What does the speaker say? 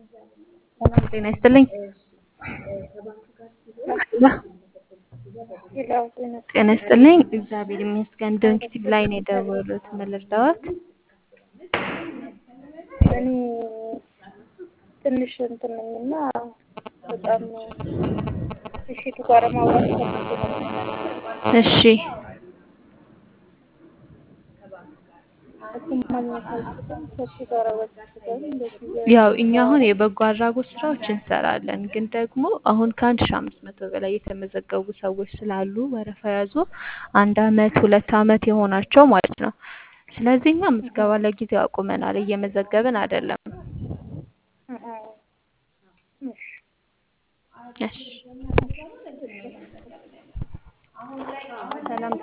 ሰላም ጤና ይስጥልኝ። ጤና ይስጥልኝ። እግዚአብሔር ይመስገን። ዶንኪቲቭ ላይ ነው የደወሉት። ምን ልርዳዎት? እኔ ትንሽ እንትን ነኝ እና በጣም እሺቱ ጋር ማውራት ፈልጌ ነበር። እሺ እሱን ማግኘት አልችልም። ከሱ ጋር ወስደን እንደዚህ ያው እኛ አሁን የበጎ አድራጎት ስራዎች እንሰራለን፣ ግን ደግሞ አሁን ከአንድ ሺ አምስት መቶ በላይ የተመዘገቡ ሰዎች ስላሉ ወረፋ ያዙ አንድ አመት ሁለት አመት የሆናቸው ማለት ነው። ስለዚህ እኛ ምዝገባ ለጊዜው አቁመናል፣ እየመዘገብን አይደለም። እሺ እሺ ሰላም